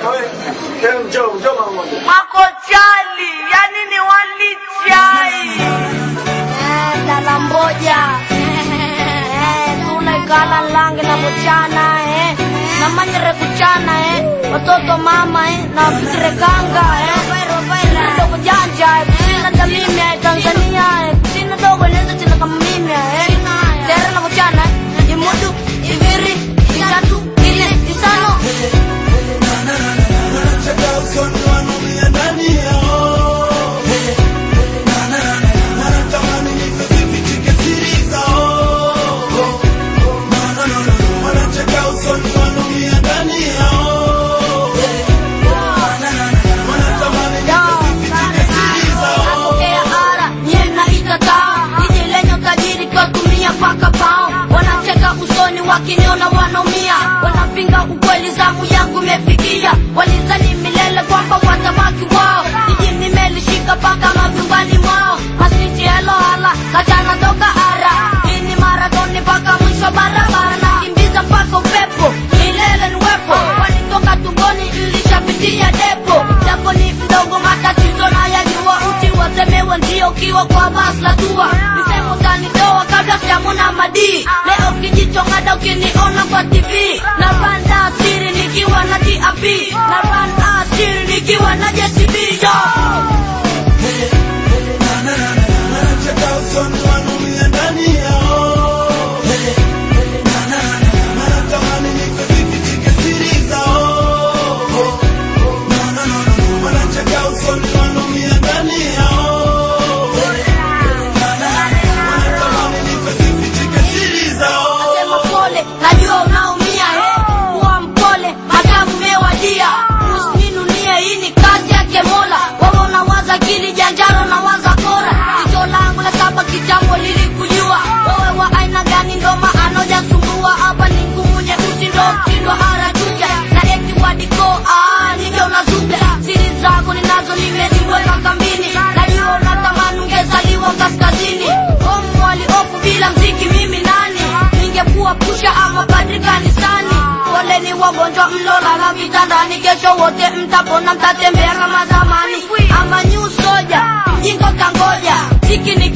Njoo, njoo mara moja. Makochali, yani ni walichai. Eh, dala mboja Eh, tunaikala lange na bochana eh. na manyere kuchana eh. watoto mama eh. na fikire kanga eh. dogo janja eh. kusina tamimi eh. Tanzania eh. kusina dogo neza china kama mimi eh. tere na bochana eh. imudu iviri itatu ine isano Wanacheka usoni wanaumia ndani yao. Wanatamani nife zifichike siri zao. Wanacheka usoni wanaumia ndani yao. Wanatamani nife zifichike siri zao. Napokea ara nye naikataa jiji lenye utajiri kwatumia paka pao wanacheka usoni wakiniona wanaumia wanapinga ukweli zamu yangu imefikia walizani milele kwamba watabaki wao jiji nimelishika paka mavyumbani mwao masiti helohala kachana toka ara hii ni maratoni mpaka mwisho barabara nakimbiza mpaka upepo milele niwepo wanitoka tumboni nilishapitia depo japo ni mdogo matatizo na yajua uti wasemewe ndio ukiwa kwa basi la tua nisemo tanitoa kabla sijamona madii leo kijichongada ukiniona kwa tv na randa asiri nikiwa na dap na randa asiri nikiwa na jcb yo Wanacheka usoni wanaumia ndani yao. Wanatamani nife zifichike siri zao. Wanacheka usoni wanaumia ndani yao. Wanatamani nife zifichike siri zao. Nasema pole, najua unaumia eh. Kuwa mpole, madamu mewadia. Usininunie, hii ni kazi yake Mola. Wewe unawaza akili janjaro na waza kora. Jicho langu la saba kitambo lilikujua. Wewe wa aina gani ndo maana hujasumbua. Hapa ni ngumu nyeusi ndo mtindo harajuja. Na eti wadiko, ah, ninge unazuga. Siri zako ninazo nimeziweka kambini. Najua unatamani ungezaliwa kaskazini. Omu waliofu bila mziki mimi nani? ningekuwa pusha ama padri kanisani. Poleni wagonjwa mlolala vitandani, kesho wote mtapona, mtatembea kama zamani. Ama new soja, mjinga kangoja, ziki ni